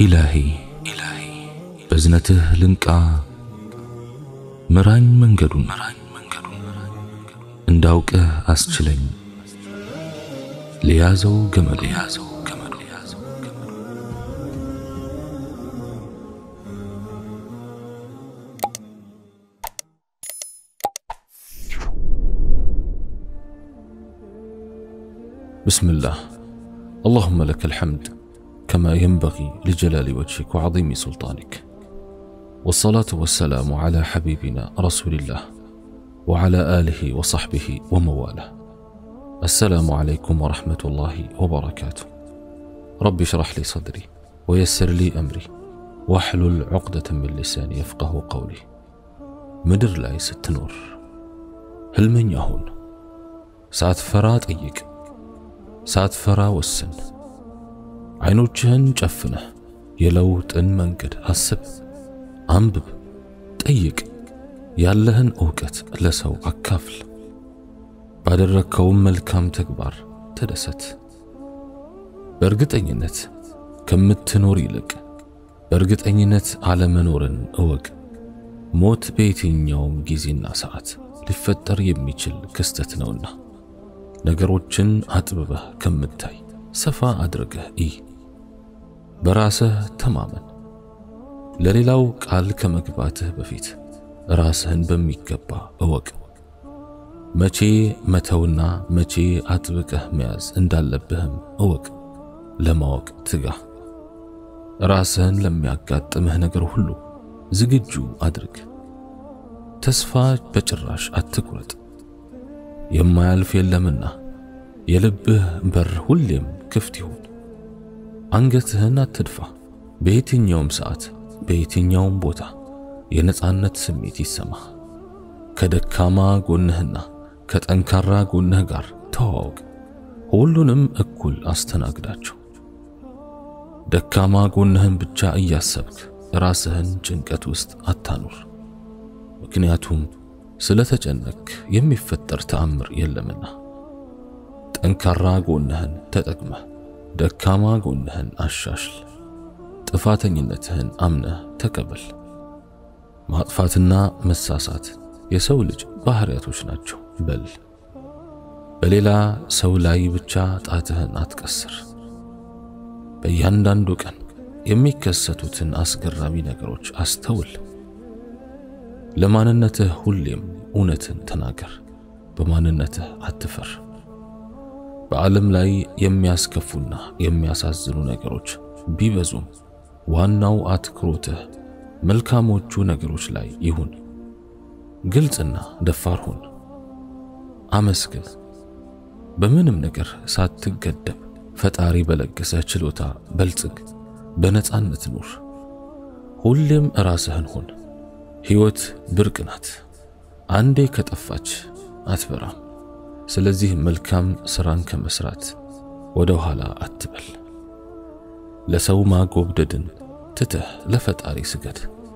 ኢላሂ በዝነትህ ልንቃ ምራኝ መንገዱን እንዳውቅህ አስችለኝ ለያዘው ገመዱ بسم الله اللهم لك الحمد كما ينبغي لجلال وجهك وعظيم سلطانك والصلاة والسلام على حبيبنا رسول الله وعلى آله وصحبه ومواله السلام عليكم ورحمة الله وبركاته رب اشرح لي صدري ويسر لي أمري واحلل عقدة من لساني يفقه قولي ምድር ላይ ስትኖር ህልመኛ ሁን። ሳትፈራ ጠይቅ፣ ሳትፈራ ወስን። አይኖችህን ጨፍነህ የለውጥን መንገድ አስብ፣ አንብብ፣ ጠይቅ። ያለህን ዕውቀት ለሰው አካፍል። ባደረግከውም መልካም ተግባር ተደሰት። በእርግጠኝነት ከምትኖር ይልቅ በእርግጠኝነት አለመኖርን እወቅ። ሞት በየትኛውም ጊዜና ሰዓት ሊፈጠር የሚችል ክስተት ነውና ነገሮችን አጥብበህ ከምታይ ሰፋ አድርገህ እይ። በራስህ ተማመን። ለሌላው ቃል ከመግባትህ በፊት ራስህን በሚገባ እወቅ። መቼ መተውና መቼ አጥብቀህ መያዝ እንዳለብህም እወቅ። ለማወቅ ትጋ። ራስህን ለሚያጋጥምህ ነገር ሁሉ ዝግጁ አድርግ። ተስፋ በጭራሽ አትቁረጥ። የማያልፍ የለምና የልብህ በር ሁሌም ክፍት ይሁን። አንገትህን አትድፋ። በየትኛውም ሰዓት በየትኛውም ቦታ የነጻነት ስሜት ይሰማህ። ከደካማ ጎንህና ከጠንካራ ጎንህ ጋር ተዋወቅ። ሁሉንም እኩል አስተናግዳቸው። ደካማ ጎንህን ብቻ እያሰብክ ራስህን ጭንቀት ውስጥ አታኑር። ምክንያቱም ስለተጨነክ የሚፈጠር ተአምር የለምና። ጠንካራ ጎንህን ተጠቅመህ ደካማ ጎንህን አሻሽል። ጥፋተኝነትህን አምነህ ተቀበል። ማጥፋትና መሳሳት የሰው ልጅ ባህሪያቶች ናቸው በል። በሌላ ሰው ላይ ብቻ ጣትህን አትቀስር። በእያንዳንዱ ቀን የሚከሰቱትን አስገራሚ ነገሮች አስተውል። ለማንነትህ ሁሌም እውነትን ተናገር። በማንነትህ አትፈር። በዓለም ላይ የሚያስከፉና የሚያሳዝኑ ነገሮች ቢበዙም ዋናው አትኩሮትህ መልካሞቹ ነገሮች ላይ ይሁን። ግልጽና ደፋር ሁን። አመስግን። በምንም ነገር ሳትገደብ ፈጣሪ በለገሰ ችሎታ በልጽግ። በነጻነት ኑር። ሁሌም ራስህን ሁን። ሕይወት ብርቅ ናት። አንዴ ከጠፋች አትበራም። ስለዚህ መልካም ሥራን ከመስራት ወደ ኋላ አትበል። ለሰው ማጎብደድን ትተህ ለፈጣሪ ስገድ።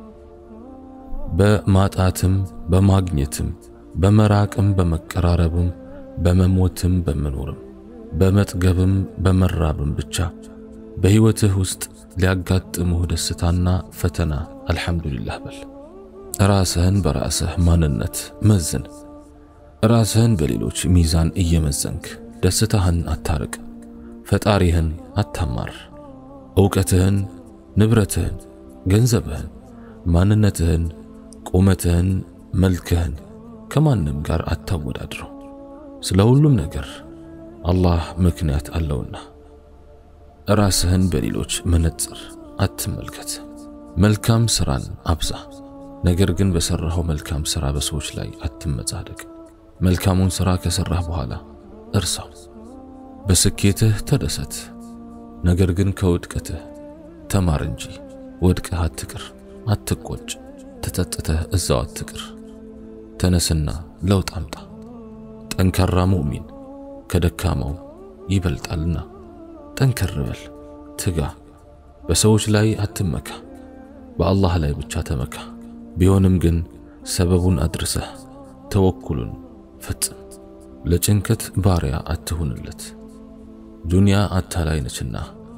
በማጣትም በማግኘትም በመራቅም በመቀራረብም በመሞትም በመኖርም በመጥገብም በመራብም ብቻ በሕይወትህ ውስጥ ሊያጋጥሙህ ደስታና ፈተና አልሐምዱሊላህ በል። ራስህን በራስህ ማንነት መዝን። ራስህን በሌሎች ሚዛን እየመዘንክ ደስታህን አታርቅ። ፈጣሪህን አታማር። ዕውቀትህን፣ ንብረትህን፣ ገንዘብህን፣ ማንነትህን፣ ቁመትህን፣ መልክህን ከማንም ጋር አታወዳድረው። ስለ ሁሉም ነገር አላህ ምክንያት አለውና። ራስህን በሌሎች መነጽር አትመልከት። መልካም ሥራን አብዛ። ነገር ግን በሠራኸው መልካም ሥራ በሰዎች ላይ አትመጻደቅ። መልካሙን ሥራ ከሠራህ በኋላ እርሳው። በስኬትህ ተደሰት። ነገር ግን ከውድቀትህ ተማር እንጂ ወድቀህ አትቅር። አትቆጭ። ተጸጽተህ እዛው አትቅር። ተነስና ለውጥ አምጣ። ጠንካራ ሙእሚን ከደካማው ይበልጣልና ጠንከር በል፣ ትጋ። በሰዎች ላይ አትመካ፣ በአላህ ላይ ብቻ ተመካ። ቢሆንም ግን ሰበቡን አድርሰህ ተወኩሉን ፈጽም። ለጭንቀት ባሪያ አትሁንለት። ዱንያ አታላይ ነችና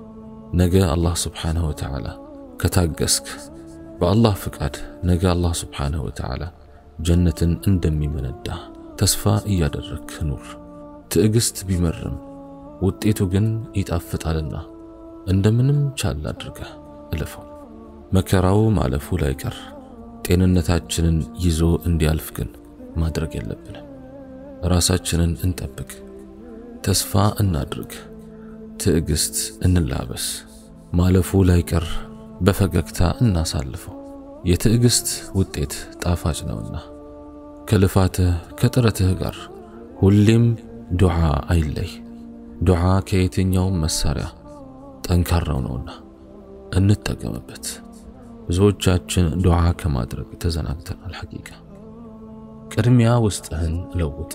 ነገ አላህ ስብሓንሁ ወተዓላ ከታገስክ በአላህ ፍቃድ ነገ አላህ ስብሓንሁ ወተዓላ ጀነትን እንደሚመነዳ ተስፋ እያደረግክ ኑር። ትዕግሥት ቢመርም ውጤቱ ግን ይጣፍጣልና እንደምንም ቻል አድርገህ እለፈው። መከራው ማለፉ ላይቀር ጤንነታችንን ይዞ እንዲያልፍ ግን ማድረግ የለብንም። ራሳችንን እንጠብቅ፣ ተስፋ እናድርግ፣ ትዕግሥት እንላበስ። ማለፉ ላይቀር በፈገግታ እናሳልፈው። የትዕግሥት ውጤት ጣፋጭ ነውና ከልፋትህ ከጥረትህ ጋር ሁሌም ዱዓ አይለይ። ዱዓ ከየትኛውም መሳሪያ ጠንካራው ነውና እንጠቀምበት። ብዙዎቻችን ዱዓ ከማድረግ ተዘናግተናል። ሐቂቃ ቅድሚያ ውስጥህን ለውጥ።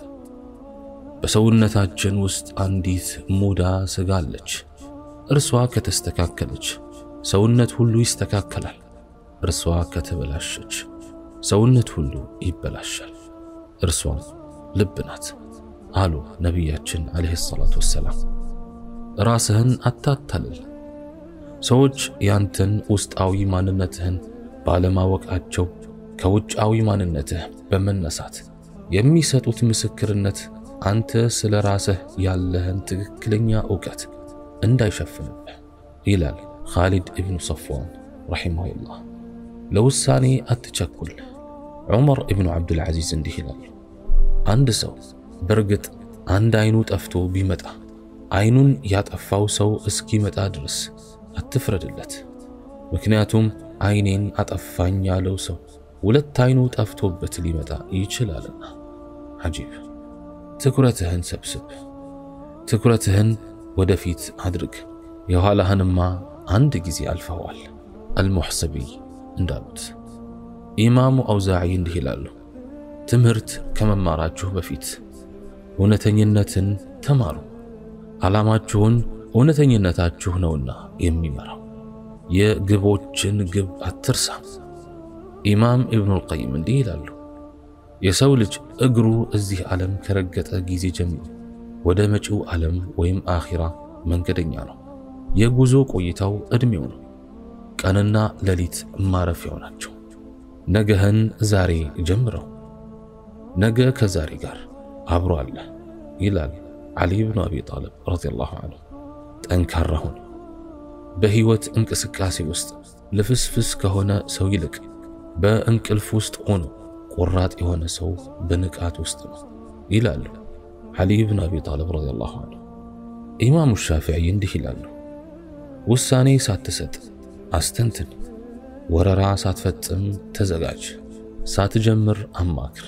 በሰውነታችን ውስጥ አንዲት ሙዳ ስጋ አለች። እርሷ ከተስተካከለች ሰውነት ሁሉ ይስተካከላል። እርሷ ከተበላሸች ሰውነት ሁሉ ይበላሻል። እርሷም ልብ ናት አሉ ነቢያችን ዓለይሂ ሰላቱ ወሰላም። ራስህን አታታልል። ሰዎች ያንተን ውስጣዊ ማንነትህን ባለማወቃቸው ከውጫዊ ማንነትህ በመነሳት የሚሰጡት ምስክርነት አንተ ስለ ራስህ ያለህን ትክክለኛ እውቀት እንዳይሸፍንብህ ይላል ኻሊድ ኢብኑ ሰፍዋን ረሒመሁላህ። ለውሳኔ አትቸኩል። ዑመር ኢብኑ ዓብዱልዓዚዝ እንዲህ ይላል፣ አንድ ሰው በእርግጥ አንድ አይኑ ጠፍቶ ቢመጣ አይኑን ያጠፋው ሰው እስኪመጣ ድረስ አትፍረድለት። ምክንያቱም አይኔን አጠፋኝ ያለው ሰው ሁለት አይኑ ጠፍቶበት ሊመጣ ይችላልና። አጂብ! ትኩረትህን ሰብስብ፣ ትኩረትህን ወደፊት አድርግ። የኋላህንማ አንድ ጊዜ አልፈዋል። አልሙሕሰቢ እንዳሉት ኢማሙ አውዛዒ እንዲህ ይላሉ፣ ትምህርት ከመማራችሁ በፊት እውነተኝነትን ተማሩ። ዓላማችሁን እውነተኝነታችሁ ነውና የሚመራው። የግቦችን ግብ አትርሳ። ኢማም ኢብኑል ቀይም እንዲህ ይላሉ፣ የሰው ልጅ እግሩ እዚህ ዓለም ከረገጠ ጊዜ ጀምሮ ወደ መጪው ዓለም ወይም አኺራ መንገደኛ ነው። የጉዞ ቆይታው ዕድሜው ነው። ቀንና ሌሊት ማረፊያው ናቸው። ነገህን ዛሬ ጀምረው፣ ነገ ከዛሬ ጋር አብሮ አለ ይላል ዓሊ ብኑ አቢ ጣልብ ረዲየላሁ ዐንሁ። ጠንካራ ሁን። በሕይወት እንቅስቃሴ ውስጥ ልፍስፍስ ከሆነ ሰው ይልቅ በእንቅልፍ ውስጥ ሆኖ ቆራጥ የሆነ ሰው በንቃት ውስጥ ነው ይላሉ ዓሊ ብኑ አቢ ጣልብ ረዲየላሁ ዐንሁ። ኢማሙ ሻፊዒ እንዲህ ይላሉ፣ ውሳኔ ሳትሰጥ አስተንትን፣ ወረራ ሳትፈጽም ተዘጋጅ፣ ሳትጀምር አማክር፣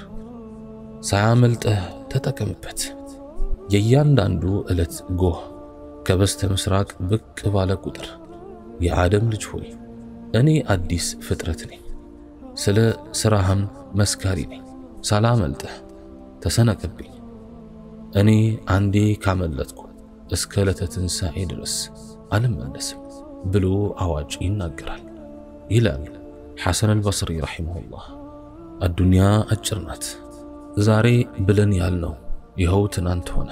ሳያመልጠህ ተጠቀምበት። የእያንዳንዱ ዕለት ጎህ ከበስተ ምስራቅ ብቅ ባለ ቁጥር የአደም ልጅ ሆይ እኔ አዲስ ፍጥረት ነኝ፣ ስለ ሥራህም መስካሪ ነኝ። ሳላመልጠህ ተሰነቅብኝ። እኔ አንዴ ካመለጥኩ እስከ ዕለተ ትንሣኤ ድረስ አልመለስም ብሎ አዋጭ ይናገራል ይላል ሐሰን አልበስሪ ረሒመሁላህ። አዱንያ አጭር ናት። ዛሬ ብለን ያልነው ይኸው ትናንት ሆነ።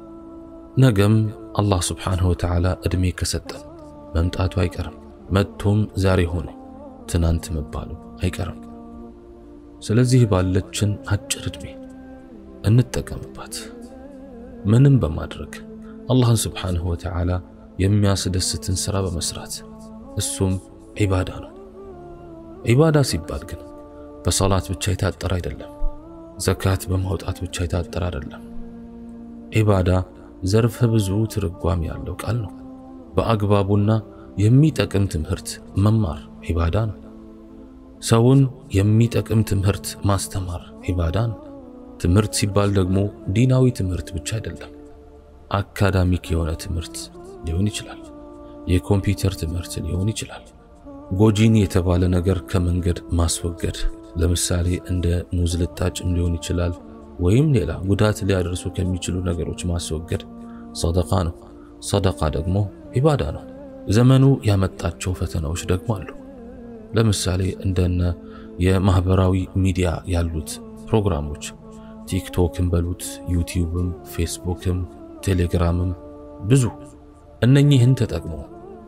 ነገም አላህ ስብሓንሁ ወተዓላ ዕድሜ ከሰጠን መምጣቱ አይቀርም። መጥቶም ዛሬ ሆነ ትናንት መባሉ አይቀርም። ስለዚህ ባለችን አጭር ዕድሜ እንጠቀምባት። ምንም በማድረግ አላህን ስብሓንሁ ወተዓላ የሚያስደስትን ሥራ በመስራት እሱም ዒባዳ ነው። ዒባዳ ሲባል ግን በሰላት ብቻ የታጠረ አይደለም። ዘካት በማውጣት ብቻ የታጠረ አይደለም። ዒባዳ ዘርፈ ብዙ ትርጓሜ ያለው ቃል ነው። በአግባቡና የሚጠቅም ትምህርት መማር ዒባዳ ነው። ሰውን የሚጠቅም ትምህርት ማስተማር ዒባዳ ነው። ትምህርት ሲባል ደግሞ ዲናዊ ትምህርት ብቻ አይደለም። አካዳሚክ የሆነ ትምህርት ሊሆን ይችላል። የኮምፒውተር ትምህርት ሊሆን ይችላል። ጎጂን የተባለ ነገር ከመንገድ ማስወገድ ለምሳሌ እንደ ሙዝ ልጣጭም ሊሆን ይችላል። ወይም ሌላ ጉዳት ሊያደርሱ ከሚችሉ ነገሮች ማስወገድ ሰደቃ ነው። ሰደቃ ደግሞ ዒባዳ ነው። ዘመኑ ያመጣቸው ፈተናዎች ደግሞ አሉ። ለምሳሌ እንደነ የማህበራዊ ሚዲያ ያሉት ፕሮግራሞች ቲክቶክም በሉት ዩቲዩብም፣ ፌስቡክም፣ ቴሌግራምም ብዙ እነኚህን ተጠቅሞ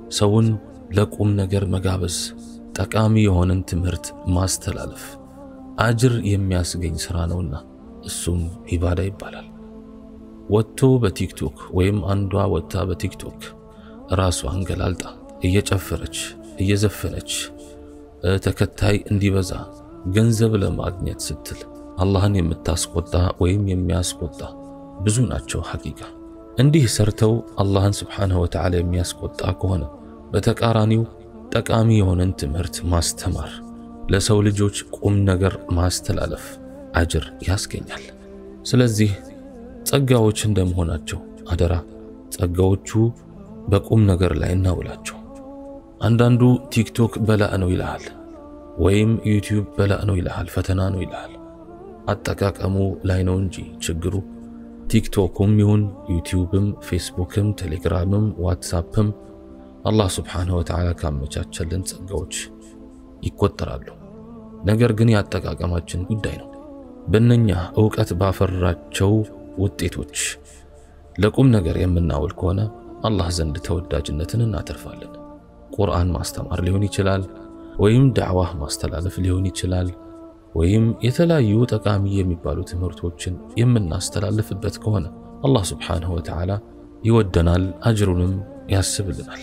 ሰውን ለቁም ነገር መጋበዝ፣ ጠቃሚ የሆነን ትምህርት ማስተላለፍ አጅር የሚያስገኝ ሥራ ነውና እሱም ዒባዳ ይባላል። ወጥቶ በቲክቶክ ወይም አንዷ ወጥታ በቲክቶክ ራሷን ገላልጣ እየጨፈረች እየዘፈነች ተከታይ እንዲበዛ ገንዘብ ለማግኘት ስትል አላህን የምታስቆጣ ወይም የሚያስቆጣ ብዙ ናቸው። ሐቂቃ እንዲህ ሰርተው አላህን ስብሓንሁ ወተዓላ የሚያስቆጣ ከሆነ በተቃራኒው ጠቃሚ የሆነን ትምህርት ማስተማር፣ ለሰው ልጆች ቁም ነገር ማስተላለፍ አጅር ያስገኛል። ስለዚህ ጸጋዎች እንደመሆናቸው አደራ ጸጋዎቹ በቁም ነገር ላይ እናውላቸው። አንዳንዱ ቲክቶክ በላእ ነው ይልሃል፣ ወይም ዩቲዩብ በላእ ነው ይልሃል፣ ፈተና ነው ይልሃል። አጠቃቀሙ ላይ ነው እንጂ ችግሩ ቲክቶኩም ይሁን ዩቲዩብም፣ ፌስቡክም፣ ቴሌግራምም፣ ዋትሳፕም አላህ ስብሓንሁ ወተዓላ ካመቻቸልን ጸጋዎች ይቆጠራሉ። ነገር ግን የአጠቃቀማችን ጉዳይ ነው። በእነኛ ዕውቀት ባፈራቸው ውጤቶች ለቁም ነገር የምናውል ከሆነ አላህ ዘንድ ተወዳጅነትን እናተርፋለን። ቁርአን ማስተማር ሊሆን ይችላል፣ ወይም ዳዕዋህ ማስተላለፍ ሊሆን ይችላል፣ ወይም የተለያዩ ጠቃሚ የሚባሉ ትምህርቶችን የምናስተላልፍበት ከሆነ አላህ ስብሓንሁ ወተዓላ ይወደናል፣ አጅሩንም ያስብልናል።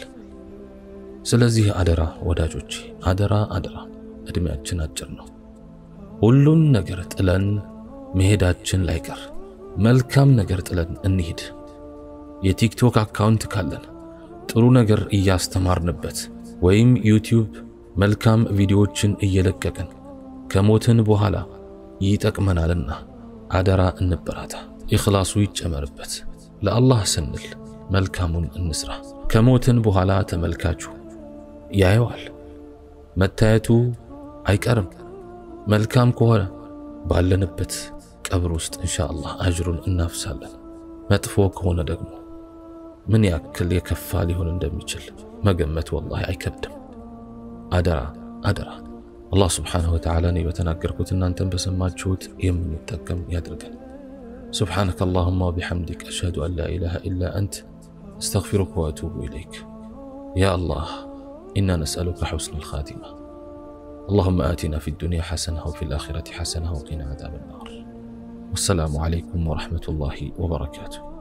ስለዚህ አደራ ወዳጆቼ፣ አደራ አደራ፣ ዕድሜያችን አጭር ነው። ሁሉን ነገር ጥለን መሄዳችን ላይቀር መልካም ነገር ጥለን እንሂድ። የቲክቶክ አካውንት ካለን ጥሩ ነገር እያስተማርንበት ወይም ዩቲዩብ መልካም ቪዲዮዎችን እየለቀቅን ከሞትን በኋላ ይጠቅመናልና አደራ እንበራታ። ኢኽላሱ ይጨመርበት። ለአላህ ስንል መልካሙን እንስራ። ከሞትን በኋላ ተመልካቹ ያየዋል። መታየቱ አይቀርም። መልካም ከሆነ ባለንበት ቀብር ውስጥ ኢንሻአላህ አጅሩን እናፍሳለን። መጥፎ ከሆነ ደግሞ ምን ያክል የከፋ ሊሆን እንደሚችል መገመት ወላሂ አይከብድም። አደራ አደራ አላህ ስብሓንሁ ወተዓላ እኔ በተናገርኩት እናንተን በሰማችሁት የምንጠቀም ያድርገን። سبحانك اللهم وبحمدك أشهد أن لا إله إلا أنت أستغفرك وأتوب إليك يا الله إنا نسألك حسن الخاتمة اللهم آتنا في الدنيا حسنة وفي الآخرة حسنة وقنا عذاب النار والسلام عليكم ورحمة الله وبركاته